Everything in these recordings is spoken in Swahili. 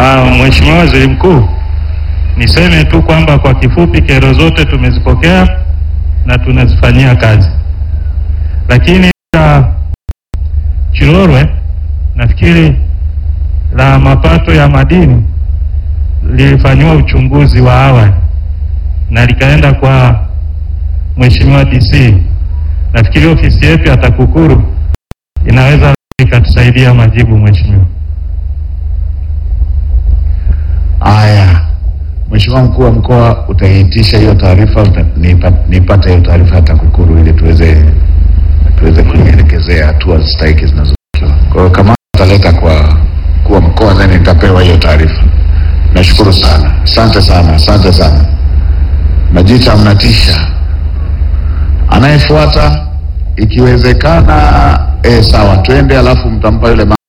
Ah, Mheshimiwa Waziri Mkuu, niseme tu kwamba kwa kifupi kero zote tumezipokea na tunazifanyia kazi, lakini la Chilorwe nafikiri la mapato ya madini lilifanyiwa uchunguzi wa awali na likaenda kwa Mheshimiwa DC. Nafikiri ofisi yetu ya TAKUKURU inaweza ikatusaidia majibu, Mheshimiwa. Haya, Mheshimiwa mkuu wa mkoa, utaiitisha hiyo taarifa, uta- nipa- nipate hiyo taarifa ya TAKUKURU ili tuweze tuweze kuielekezea hatua stahiki zinazotakiwa. Kwa hiyo kama ataleta kwa mkuu wa mkoa, then nitapewa hiyo taarifa. Nashukuru sana, asante sana, asante sana. Majita, mnatisha. Anayefuata ikiwezekana, eh, sawa, twende, alafu mtampa yule mama.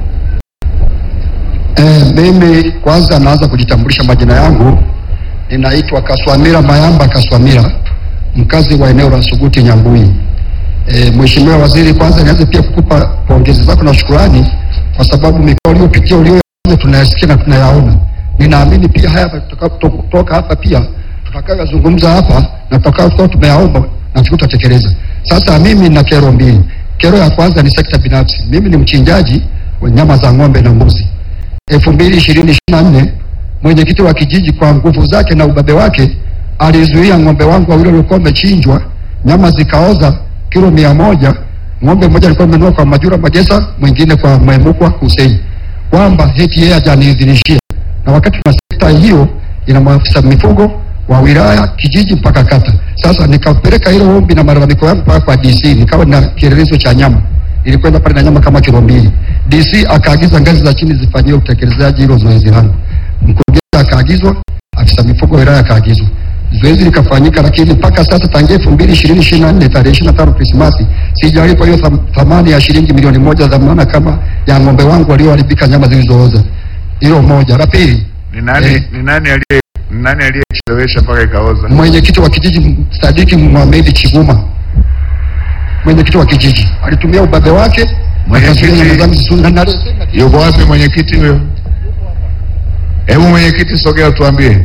Eh, mimi kwanza naanza kujitambulisha majina yangu. Ninaitwa Kaswamira Mayamba Kaswamira, mkazi wa eneo la Suguti Nyambui. Eh, Mheshimiwa Waziri, kwanza nianze pia kukupa pongezi zako na shukurani kwa sababu mikoa uliyopitia uliyoyafanya tunayasikia na tunayaona. Ninaamini pia haya tutakapotoka hapa pia tutakayozungumza hapa na tutakayokuwa tumeyaomba na tutatekeleza. Sasa mimi nina kero mbili. Kero ya kwanza ni sekta binafsi. Mimi ni mchinjaji wa nyama za ng'ombe na mbuzi elfu mbili ishirini na nne mwenyekiti wa kijiji kwa nguvu zake na ubabe wake alizuia ng'ombe wangu wawili waliokuwa wamechinjwa, nyama zikaoza kilo mia moja. Ng'ombe mmoja alikuwa amenunua kwa Majura Magesa, mwingine kwa Mwemukwa Hussein, kwamba heti yeye hajaniidhinishia, na wakati na sekta hiyo ina maafisa mifugo wa wilaya, kijiji mpaka kata. Sasa nikapeleka hilo ombi na malalamiko yangu mpaka kwa DC, nikawa na kielelezo cha nyama nilikwenda pale na nyama kama kilo mbili. DC akaagiza ngazi za chini zifanyiwe utekelezaji hilo zoezi langu. Mkurugenzi akaagizwa, afisa mifugo wa wilaya akaagizwa. Zoezi likafanyika, lakini mpaka sasa tangia elfu mbili ishirini ishirini na nne tarehe ishirini na tano Krismasi sijalipwa hiyo tham- thamani ya shilingi milioni moja dhamana kama ya ng'ombe wangu walioharibika nyama zilizooza. Hilo moja. La pili, Ni nani, Eh. ni nani aliye ni nani aliyechelewesha mpaka ikaoza? mwenyekiti wa kijiji Sadiki Mohamed Chiguma, mwenyekiti wa kijiji alitumia ubabe wake Mwenyekiti- akazuia nyama zangu zisizoze. Na- na- Yuko wapi mwenyekiti huyo? Hebu mwenyekiti, sogea tuambie.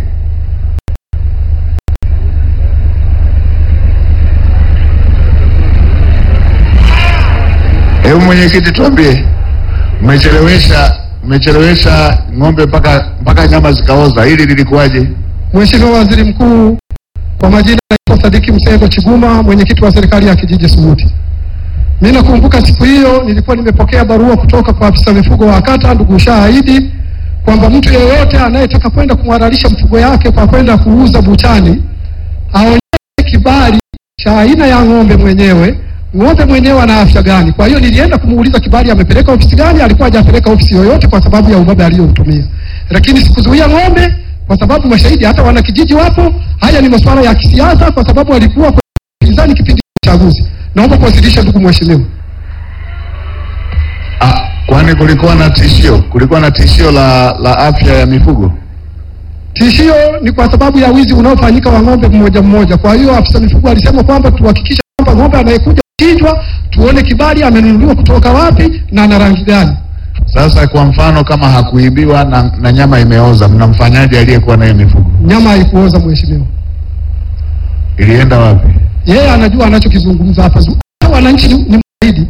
Hebu mwenyekiti, tuambie, mmechelewesha mmechelewesha ng'ombe mpaka mpaka nyama zikaoza, hili lilikuwaje? Mheshimiwa Waziri Mkuu, kwa majina naitwa Sadiki Msego Chiguma, mwenyekiti wa serikali ya kijiji Suguti. Mimi nakumbuka siku hiyo nilikuwa nimepokea barua kutoka kwa afisa mifugo wa kata ndugu Shahidi kwamba mtu yeyote anayetaka kwenda kumhalalisha mfugo yake kwa kwenda kuuza buchani aonyeshe kibali cha aina ya ng'ombe mwenyewe, ng'ombe mwenyewe ana afya gani. Kwa hiyo nilienda kumuuliza kibali amepeleka ofisi gani, alikuwa hajapeleka ofisi yoyote kwa sababu ya ubabe aliyomtumia, lakini sikuzuia ng'ombe kwa sababu mashahidi hata wanakijiji wapo. Haya ni masuala ya kisiasa, kwa sababu walikuwa kwenye upinzani kipindi cha uchaguzi. Naomba kuwasilisha, ndugu mheshimiwa. Ah, kwani kulikuwa na tishio, kulikuwa na tishio la la afya ya mifugo? Tishio ni kwa sababu ya wizi unaofanyika wa ng'ombe mmoja mmoja. Kwa hiyo afisa mifugo alisema kwamba tuhakikishe kwamba ng'ombe anayekuja kuchinjwa tuone kibali amenunuliwa kutoka wapi na ana rangi gani. Sasa kwa mfano kama hakuibiwa na, na nyama imeoza, mnamfanyaje aliyekuwa na hiyo mifugo? Nyama haikuoza mheshimiwa. Ilienda wapi? Yeye anajua anachokizungumza hapa. Hata Wananchi ni, ni mashahidi.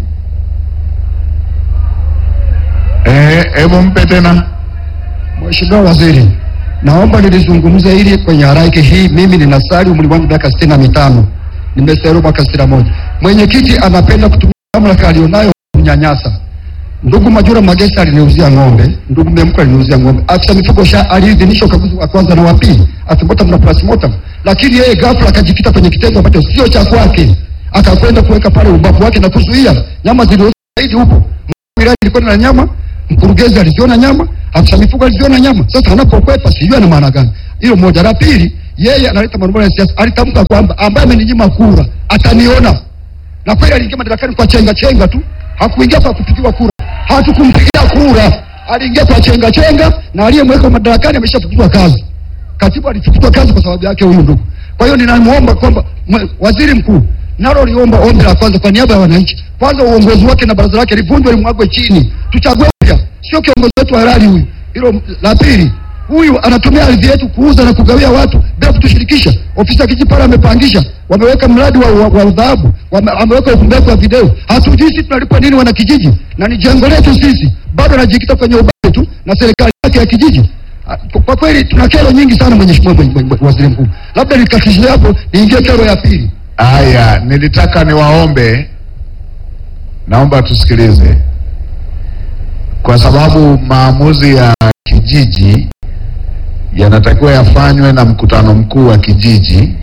Eh, hebu mpe tena. Mheshimiwa Waziri, naomba nilizungumze hili kwenye haraiki hii. Mimi ninasali, umri wangu miaka sitini na mitano, nimestahili mwaka sitini na moja. Mwenyekiti anapenda kutumia mamlaka alionayo kunyanyasa. Ndugu Majura Magesa aliniuzia ng'ombe, ndugu Memko aliniuzia ng'ombe. Afisa mifugo sha aliidhinisha ukaguzi wa kwanza na wa pili, athibota na plasmota, lakini yeye ghafla akajikita kwenye kitendo ambacho sio cha kwake, akakwenda kuweka pale ubavu wake na kuzuia nyama zilizooza zaidi huko. Mkuu wa wilaya ilikuwa na nyama, mkurugenzi aliziona nyama, afisa mifugo aliziona nyama. Sasa anapokwepa sijui ana maana gani. Hilo moja. La pili, yeye analeta marumbano ya siasa. Alitamka kwamba ambaye ameninyima kura ataniona, na kweli aliingia madarakani kwa chenga chenga tu, hakuingia kwa kupigiwa kura. Hatukumpigia kura, aliingia kwa chenga chenga, na aliyemweka madarakani ameshafukuzwa kazi. Katibu alifukuzwa kazi kwa sababu yake huyu ndugu. Kwa hiyo ninamuomba kwamba mwe- waziri mkuu nalo liomba ombi la kwanza kwa niaba ya wananchi, kwanza uongozi wake na baraza lake livunjwe, limwagwe chini, tuchague upya, sio kiongozi wetu halali huyu. Hilo la pili, huyu anatumia ardhi yetu kuuza na kugawia watu bila kutushirikisha. Ofisi ya kijiji pale amepangisha, wameweka mradi wa, wa, wa dhahabu, wame- wameweka ufungaji wa video. Hatujui sisi tunalipwa nini wana kijiji, na ni jengo letu sisi, bado anajikita kwenye ubaya tu na serikali yake ya kijiji. Ah, Kwa kwa kweli tuna kero nyingi sana, mheshimiwa mwenye- mwenye- waziri mkuu. Labda nikakishia hapo, niingie kero ya pili. Haya, nilitaka niwaombe, naomba tusikilize, kwa sababu maamuzi ya kijiji yanatakiwa yafanywe na mkutano mkuu wa kijiji,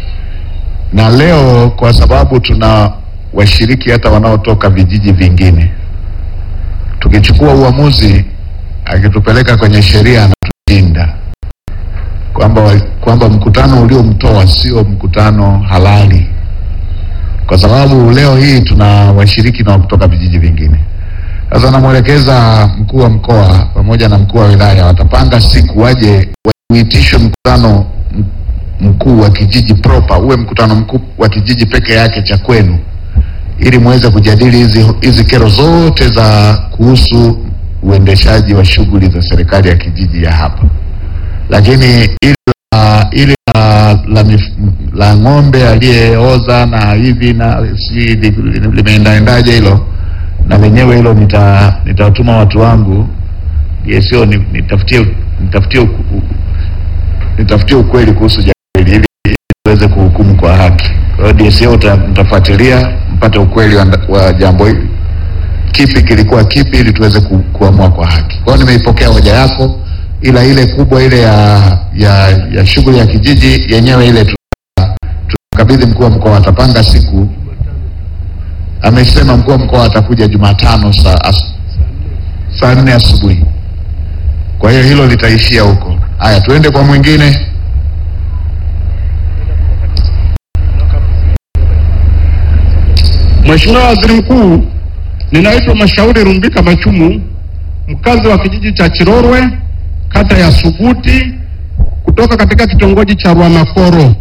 na leo kwa sababu tuna washiriki hata wanaotoka vijiji vingine, tukichukua uamuzi akitupeleka kwenye sheria anatushinda kwamba wa- kwamba mkutano uliomtoa sio mkutano halali, kwa sababu leo hii tuna washiriki na wa kutoka vijiji vingine. Sasa namwelekeza mkuu wa mkoa pamoja na mkuu wa wilaya watapanga siku waje uitishwe mkutano m- mkuu wa kijiji proper, uwe mkutano mkuu wa kijiji peke yake cha kwenu, ili muweze kujadili hizi hizi kero zote za kuhusu uendeshaji wa shughuli za serikali ya kijiji ya hapa lakini ili la, ili la, la, mif- la ng'ombe aliyeoza na hivi na si li- li- limeendaendaje hilo, na lenyewe hilo nita nitawatuma watu wangu sio nitafutie nitafutie uku- u- nitafutie ukweli kuhusu jambo hili ili ili tuweze kuhukumu kwa haki. Kwa hiyo DSO uta- mtafuatilia mpate ukweli wa, wa jambo hili kipi kilikuwa kipi, ili tuweze ku, kuamua kwa haki. Kwa hiyo nimeipokea hoja yako, ila ile kubwa ile ya ya, ya shughuli ya kijiji yenyewe ile tuta- tutakabidhi mkuu wa mkoa, atapanga siku. Amesema mkuu wa mkoa atakuja Jumatano saa as, saa nne asubuhi. Kwa hiyo hilo litaishia huko. Haya, tuende kwa mwingine. Mheshimiwa Waziri Mkuu, ninaitwa Mashauri Rumbika Machumu, mkazi wa kijiji cha Chirorwe, kata ya Suguti, kutoka katika kitongoji cha Rwamakoro.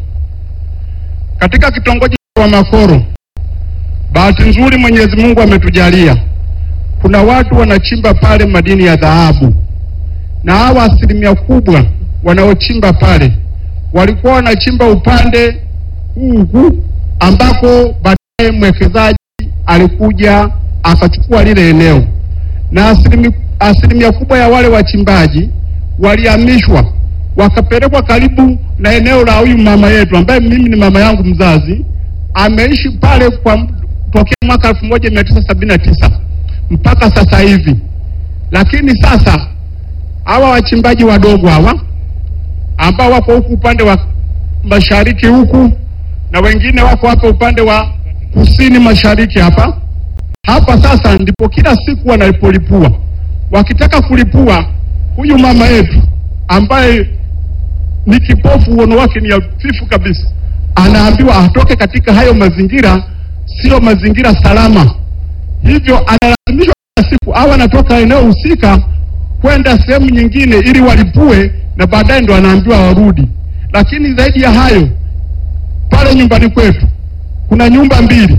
Katika kitongoji cha Rwamakoro, bahati nzuri Mwenyezi Mungu ametujalia, kuna watu wanachimba pale madini ya dhahabu, na hawa asilimia kubwa wanaochimba pale walikuwa wanachimba upande huu huu ambako baadaye mwekezaji alikuja akachukua lile eneo, na asilimia, asilimia kubwa ya wale wachimbaji walihamishwa wakapelekwa karibu na eneo la huyu mama yetu ambaye mimi ni mama yangu mzazi, ameishi pale kwa m- tokea mwaka elfu moja mia tisa sabini na tisa mpaka sasa hivi. Lakini sasa hawa wachimbaji wadogo hawa ambao wako huku upande wa mashariki huku na wengine wako hapa upande wa kusini mashariki hapa hapa. Sasa ndipo kila siku wanalipolipua, wakitaka kulipua huyu mama yetu ambaye ni kipofu, uono wake ni hafifu kabisa, anaambiwa atoke katika hayo mazingira, sio mazingira salama. Hivyo analazimishwa kila siku au anatoka eneo husika kwenda sehemu nyingine ili walipue, na baadaye ndo anaambiwa warudi. Lakini zaidi ya hayo, pale nyumbani kwetu kuna nyumba mbili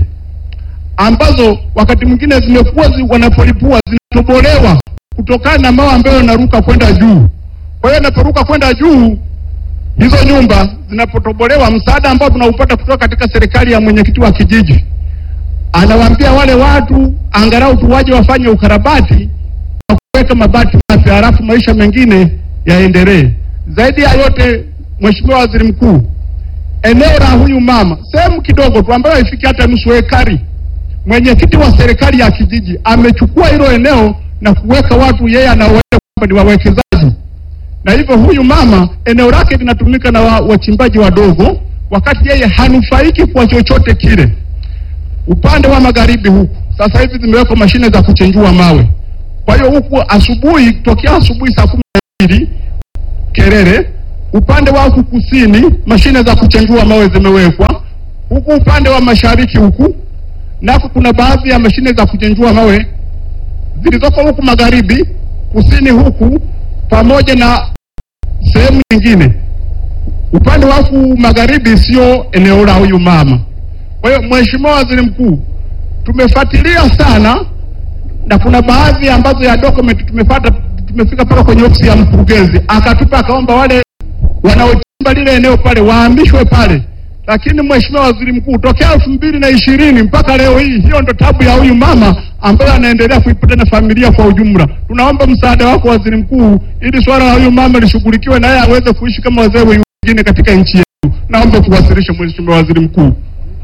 ambazo wakati mwingine zimekuwa zi, wanapolipua zinatobolewa kutokana na mawe ambayo yanaruka kwenda juu. Kwa hiyo yanaporuka kwenda juu, hizo nyumba zinapotobolewa, msaada ambao tunaupata kutoka katika serikali ya mwenyekiti wa kijiji anawaambia wale watu angalau tu waje wafanye ukarabati wa kuweka mabati mapya, halafu maisha mengine yaendelee. Zaidi ya yote, Mheshimiwa Waziri Mkuu, eneo la huyu mama sehemu kidogo tu ambayo haifiki hata nusu ekari, mwenyekiti wa serikali ya kijiji amechukua hilo eneo na kuweka watu yeye anawaita kwamba ni wawekezaji, na hivyo huyu mama eneo lake linatumika na wa- wachimbaji wadogo, wakati yeye hanufaiki kwa chochote kile. Upande wa magharibi huku sasa hivi zimewekwa mashine za kuchenjua mawe. Kwa hiyo huku asubuhi, tokea asubuhi saa kumi na mbili Kerere, upande wa huku kusini mashine za kuchenjua mawe zimewekwa. Huku upande wa mashariki huku nako kuna baadhi ya mashine za kuchenjua mawe zilizoko huku magharibi, kusini huku pamoja na sehemu nyingine. Upande wa huku magharibi sio eneo la huyu mama. Kwa hiyo Mheshimiwa Waziri Mkuu, tumefuatilia sana na kuna baadhi ambazo ya document tumepata tumefika mpaka kwenye ofisi ya mkurugenzi, akatupa akaomba wale wanaochimba lile eneo pale wahamishwe pale. Lakini Mheshimiwa Waziri Mkuu, tokea elfu mbili na ishirini mpaka leo hii, hiyo ndo tabu ya huyu mama ambaye anaendelea kuipata na familia kwa ujumla. Tunaomba msaada wako Waziri Mkuu, ili swala la huyu mama lishughulikiwe na yeye aweze kuishi kama wazee wengine katika nchi yetu. Naomba kuwasilisha Mheshimiwa Waziri Mkuu.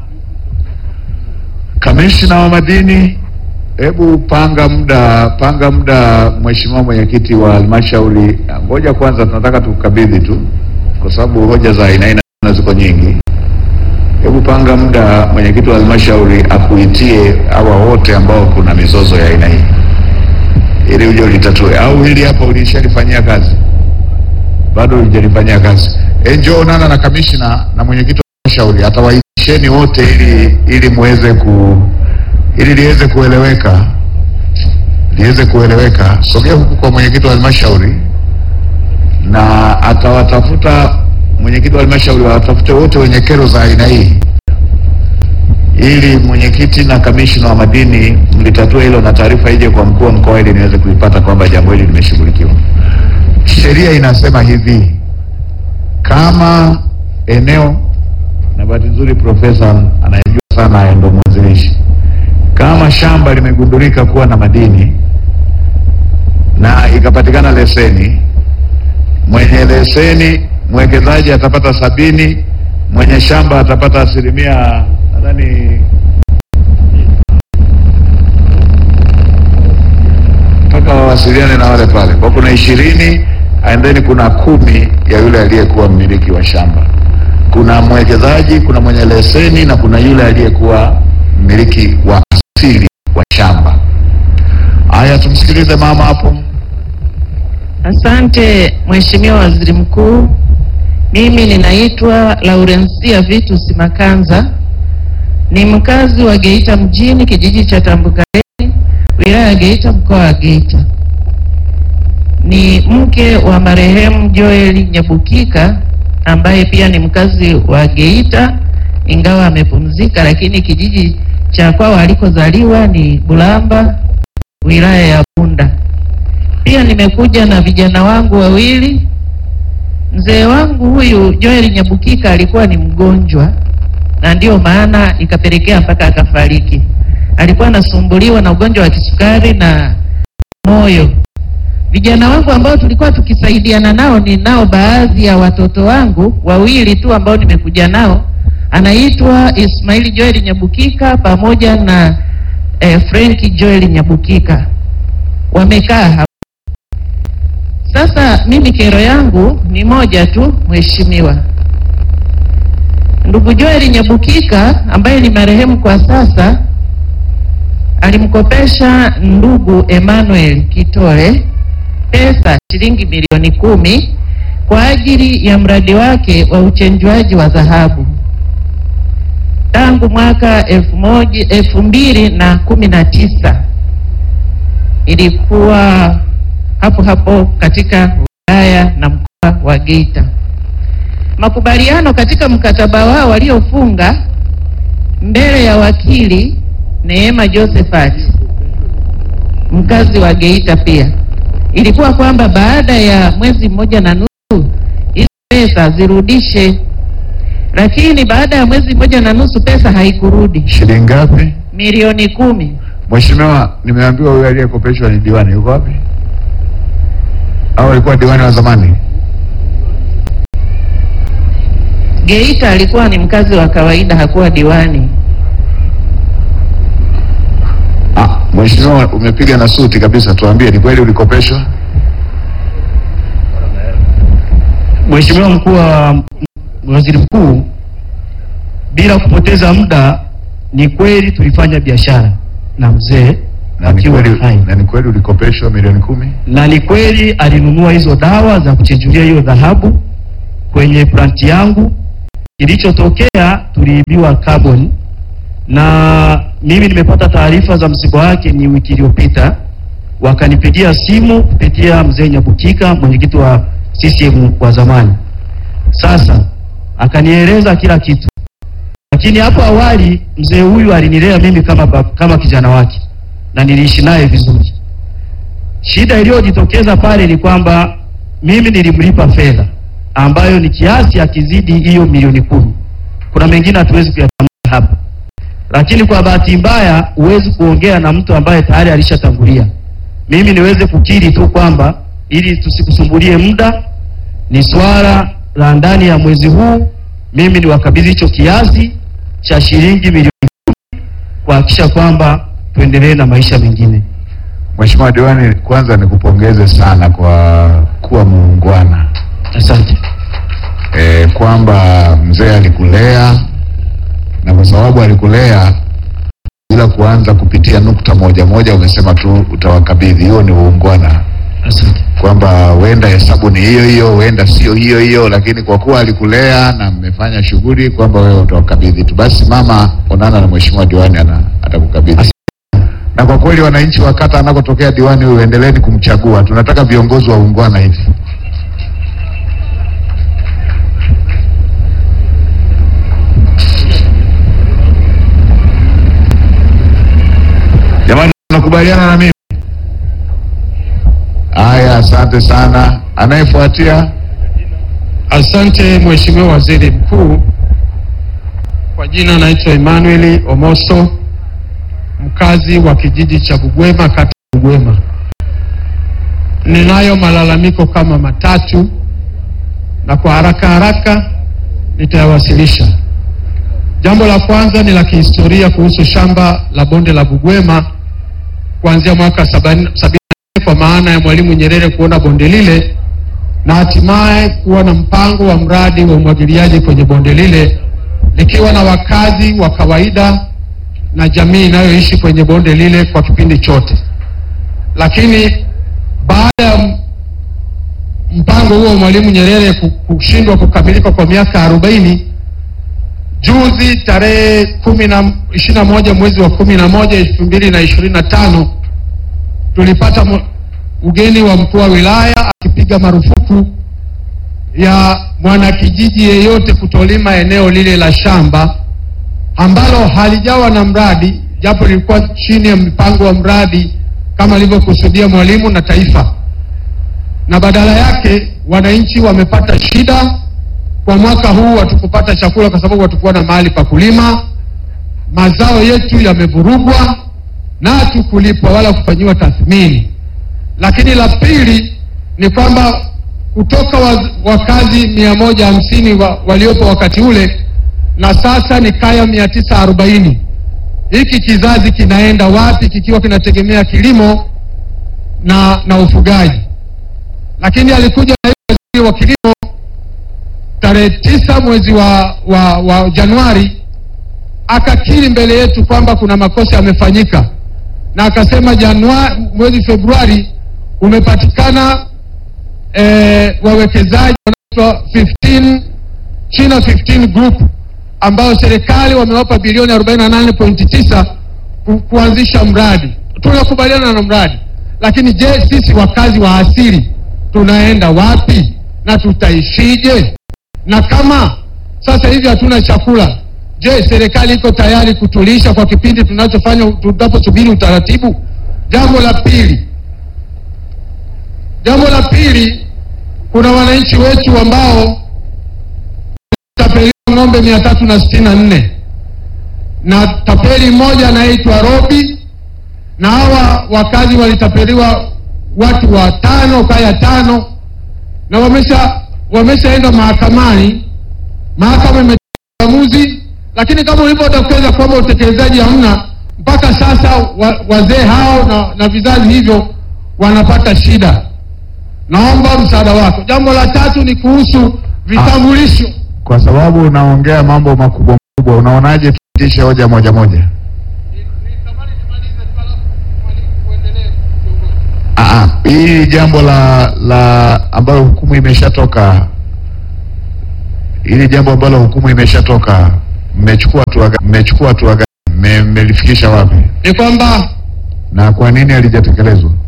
Kamishna wa madini, hebu panga muda, panga muda, Mheshimiwa mwenyekiti wa halmashauri. Ngoja kwanza, tunataka tukabidhi tu, kwa sababu hoja za aina aina ziko nyingi. Hebu panga muda, mwenyekiti wa halmashauri akuitie hawa wote ambao kuna mizozo ya aina hii, ili uje ulitatue, au hili hapa ulishalifanyia kazi? Bado hujalifanyia kazi? E, njoo onana na kamishna na mwenyekiti wa halmashauri atawaitisheni wote ili ili muweze ku ili liweze kueleweka liweze kueleweka. Sogea huku kwa mwenyekiti wa halmashauri na atawatafuta mwenyekiti wa halmashauri, watafute wote wenye kero za aina hii, ili mwenyekiti na kamishna wa madini mlitatue hilo na taarifa ije kwa mkuu wa mkoa ili niweze kuipata kwamba jambo hili limeshughulikiwa. Sheria inasema hivi, kama eneo na bahati nzuri profesa anayejua sana haya ndo mwanzilishi. Kama shamba limegundulika kuwa na madini na ikapatikana leseni, mwenye leseni mwekezaji atapata sabini, mwenye shamba atapata asilimia nadhani mpaka wawasiliane na wale pale kwa kuna ishirini and then kuna kumi ya yule aliyekuwa mmiliki wa shamba kuna mwekezaji, kuna mwenye leseni na kuna yule aliyekuwa mmiliki wa asili wa shamba. Haya, tumsikilize mama hapo. Asante Mheshimiwa Waziri Mkuu. Mimi ninaitwa Laurencia Vitus Makanza, ni mkazi wa Geita mjini, kijiji cha Tambukareli, wilaya ya Geita, mkoa wa Geita. Ni mke wa marehemu Joel Nyabukika ambaye pia ni mkazi wa Geita, ingawa amepumzika, lakini kijiji cha kwao alikozaliwa ni Bulamba, wilaya ya Bunda. Pia nimekuja na vijana wangu wawili. Mzee wangu huyu Joel Nyabukika alikuwa ni mgonjwa, na ndiyo maana ikapelekea mpaka akafariki. Alikuwa anasumbuliwa na ugonjwa wa kisukari na moyo. Vijana wangu ambao tulikuwa tukisaidiana nao, ni nao baadhi ya watoto wangu wawili tu ambao nimekuja nao, anaitwa Ismaili Joel Nyabukika pamoja na eh, Frank Joel Nyabukika wamekaa hapa. Sasa mimi kero yangu ni moja tu, mheshimiwa. Ndugu Joel Nyabukika ambaye ni marehemu kwa sasa alimkopesha ndugu Emmanuel Kitole pesa shilingi milioni kumi kwa ajili ya mradi wake wa uchenjuaji wa dhahabu tangu mwaka elfu moja elfu mbili na kumi na tisa ilikuwa hapo hapo katika wilaya na mkoa wa Geita. Makubaliano katika mkataba wao waliofunga mbele ya wakili Neema Josephat mkazi wa Geita pia ilikuwa kwamba baada ya mwezi mmoja na nusu hizo pesa zirudishe, lakini baada ya mwezi mmoja na nusu pesa haikurudi, Shilingi ngapi? milioni kumi. Mheshimiwa, nimeambiwa huyu aliyekopeshwa ni diwani. Yuko wapi? Au alikuwa diwani wa zamani? Geita alikuwa ni mkazi wa kawaida, hakuwa diwani. Ah, Mheshimiwa, umepiga na suti kabisa, tuambie ni kweli ulikopeshwa? Mheshimiwa mkuu wa waziri mkuu, bila kupoteza muda, ni kweli tulifanya biashara na mzee Na ni akiwa kweli, hai, na ni kweli ulikopeshwa milioni kumi? na ni kweli alinunua hizo dawa za kuchenjulia hiyo dhahabu kwenye planti yangu. Kilichotokea tuliibiwa carbon, na mimi nimepata taarifa za msiba wake ni wiki iliyopita, wakanipigia simu kupitia mzee Nyabukika, mwenyekiti wa CCM wa zamani. Sasa akanieleza kila kitu, lakini hapo awali mzee huyu alinilea mimi kama, bab- kama kijana wake na niliishi naye vizuri. Shida iliyojitokeza pale ni kwamba mimi nilimlipa fedha ambayo ni kiasi akizidi hiyo milioni kumi. Kuna mengine hatuwezi kuyatambua hapa, lakini kwa bahati mbaya huwezi kuongea na mtu ambaye tayari alishatangulia. Mimi niweze kukiri tu kwamba ili tusikusumbulie muda, ni swala la ndani ya mwezi huu, mimi niwakabidhi hicho kiasi cha shilingi milioni kumi kuhakikisha kwamba tuendelee na maisha mengine. Mheshimiwa Diwani, kwanza nikupongeze sana kwa kuwa muungwana Asante. e, kwamba mzee alikulea na kwa sababu alikulea bila kuanza kupitia nukta moja moja, umesema tu utawakabidhi. Hiyo ni uungwana, Asante. kwamba huenda hesabu ni hiyo hiyo, huenda sio hiyo hiyo, lakini kwa kuwa alikulea na mmefanya shughuli, kwamba wewe utawakabidhi tu. Basi mama, onana na mheshimiwa diwani, ana atakukabidhi. Na kwa kweli wananchi wa kata anakotokea diwani huyu, endeleeni kumchagua. Tunataka viongozi wa uungwana hivi. Jamani, tunakubaliana na mimi? Haya, asante sana. Anayefuatia Asante Mheshimiwa Waziri Mkuu. Kwa jina naitwa Emmanuel Omoso, mkazi wa kijiji cha Bugwema, kata ya Bugwema. Ninayo malalamiko kama matatu na kwa haraka haraka nitayawasilisha. Jambo la kwanza ni la kihistoria kuhusu shamba la bonde la Bugwema kuanzia mwaka sabini sabini na nne kwa maana ya Mwalimu Nyerere kuona bonde lile na hatimaye kuwa na mpango wa mradi wa umwagiliaji kwenye bonde lile likiwa na wakazi wa kawaida na jamii inayoishi kwenye bonde lile kwa kipindi chote. Lakini baada ya m- mpango huo wa Mwalimu Nyerere ku- kushindwa kukamilika kwa miaka arobaini, juzi tarehe kumi na ishirini na moja mwezi wa kumi na moja elfu mbili na ishirini na tano tulipata mu- ugeni wa mkuu wa wilaya akipiga marufuku ya mwanakijiji yeyote kutolima eneo lile la shamba ambalo halijawa na mradi, japo lilikuwa chini ya mpango wa mradi kama alivyokusudia Mwalimu na taifa, na badala yake wananchi wamepata shida. Kwa mwaka huu hatukupata chakula kwa sababu hatukuwa na mahali pa kulima, mazao yetu yamevurugwa na hatukulipwa wala kufanyiwa tathmini. Lakini la pili ni kwamba kutoka waz- wakazi mia moja hamsini wa, waliopo wakati ule na sasa ni kaya mia tisa arobaini. Hiki kizazi kinaenda wapi kikiwa kinategemea kilimo na, na ufugaji? Lakini alikuja naibu waziri wa kilimo tarehe tisa mwezi wa, wa, wa Januari akakiri mbele yetu kwamba kuna makosa yamefanyika na akasema Januari, mwezi Februari umepatikana eh, wawekezaji wanaitwa 15 China 15 Group ambao serikali wamewapa bilioni 48.9 ku, kuanzisha mradi. Tunakubaliana na mradi, lakini je, sisi wakazi wa asili tunaenda wapi na tutaishije? Na kama sasa hivi hatuna chakula, je, serikali iko tayari kutulisha kwa kipindi tunachofanya tunaposubiri utaratibu? Jambo la pili, jambo la pili, kuna wananchi wetu ambao tapeliwa ng'ombe mia tatu na sitini na nne na tapeli mmoja anayeitwa Robi, na hawa wakazi walitapeliwa watu watano, kaya tano, na wamesha wameshaenda mahakamani. Mahakama imetoa uamuzi, lakini kama ulivyodokeza kwamba utekelezaji hamna, mpaka sasa wa, wazee hao na, na vizazi hivyo wanapata shida. Naomba msaada wako. Jambo la tatu ni kuhusu vitambulisho. kwa sababu unaongea mambo makubwa makubwa, unaonaje tupitishe hoja moja moja? Ah, ah, hili jambo la la ambalo hukumu imeshatoka, hili jambo ambalo hukumu imeshatoka, mmechukua hatua gani? Mmechukua hatua gani? Mme- Mmelifikisha wapi Ni kwamba na kwa nini halijatekelezwa?